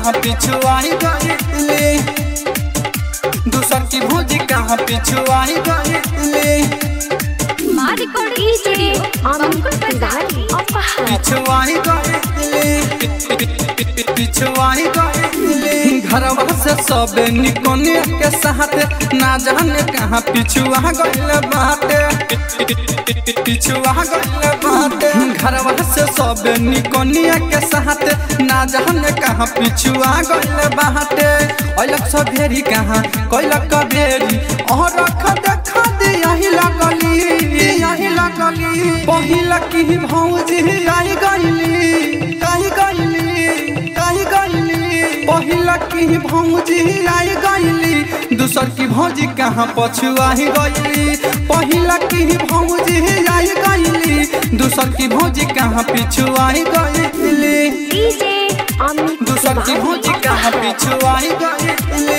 कहाँ पिछुआई गईली दूसर की भौजी कहाँ पिछुआई गईली మా రికార్డింగ్ స్టూడియో అంకుల్ బజార్ అపహర్ पिछुआई गईली पिछुआई गईली घरवा से सब निकोने के साथ ना जाने कहाँ पिछुआ गईल बाटे पिछुआ गईल बाटे घरवा से सब निकोनिया के साथ ना जाने कहाँ पिछुआ गईल बाटे अलग सब भेरी कहाँ कैलक भेरी और रख देखा दे यही लगली यही लगली पहिला की भौजी आई गईली आई गईली आई गईली पहिला की भौजी आई गईली दूसर की भौजी कहाँ पछुआई गईली पहिला की भौजी आई गईली दूसर की भौजी कहाँ पिछुआई गईली డీజే అమిత్ दूसर की भौजी कहाँ पिछुआई गईली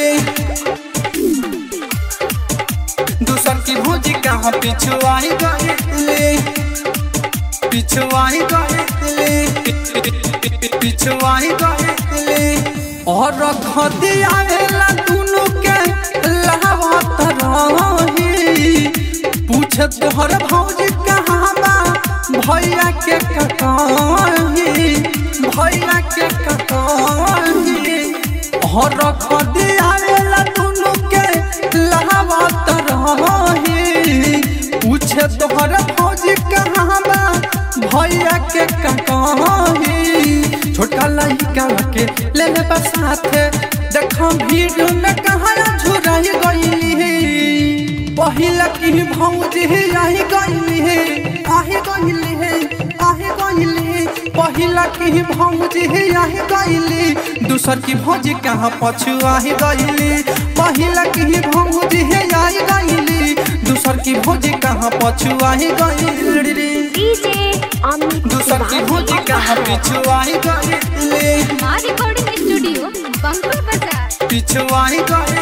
दूसर की भौजी कहाँ पिछुआई गईली पिछुआई गईली पिछुआई गईली और रख दियावेला दुनु के लावत रही पूछे तोहर भौजी कहाँ बा भैया के ककही भैया के ककही और रख दियावेला दुनु के लावत रही पूछे तोहर भौजी कहाँ बा भैया के ककही छोटका लड़का के ले ले बा साथे देखो भीड़ में कहाँ झुराई गईली पहिला की भौजी आई गईली आहे गईली आहे गईली पहिला की भौजी आई गईली दूसर की भौजी कहाँ पछुआई गईली पहिला की भौजी आई गईली दूसर की भौजी कहाँ पछुआई गईली డీజే అమిత్ दूसर की भौजी कहाँ पिछुआई गईली మా రికార్డింగ్ స్టూడియో బంకుల్ బజార్ पिछुआई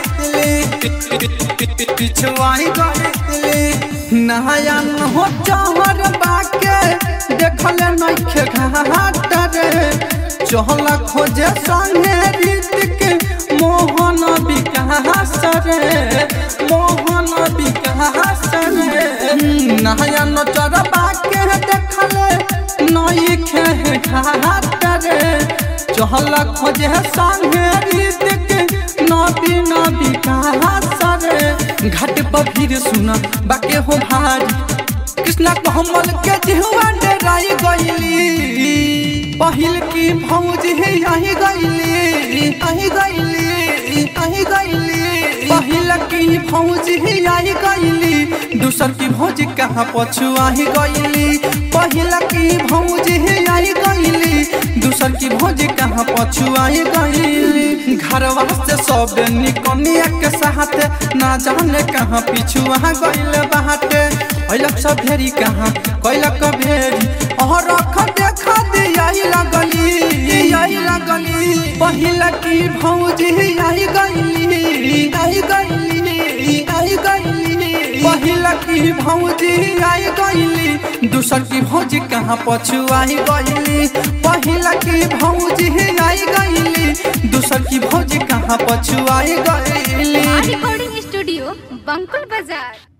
गईली पिछुआई गईली नहाया न हो चहर बाके देखल नइखे घाट रे चहल खोजे संगे रीतिक मोहन विकास रे मोहन विकास रे नहाया न चर बाके देखल नइखे घाट रे चहल खोजे संगे रीतिक नदी नदी कहा सरे घाट पर भीड़ सुना बाके हो भारी कृष्णा कमल के जिहुआ डराई गईली पहिल की भौज है यही गईली अही गईली अही गईली पहिल की भौज है यही गईली दूसर की भौज कहाँ पछुआही गईली पहिल की भौज है यही गईली दूसर की भौज कहाँ पछुआई गईली घरवा से सब निकनिया के साथ ना जाने कहाँ पिछुआ गईल बाटे अलग सब भेरी कहाँ कैलक भेरी और रख देखा दे यही लगली यही लगली पहिला की भौजी यही गईली यही गईली यही गईली पहिला की भौजी आई गईली दूसर की भौजी कहाँ पछुआई गईली पहिला की भौजी आई गईली दूसर की भौजी कहाँ पछुआई गईली మా రికార్డింగ్ స్టూడియో బంకుల్ బజార్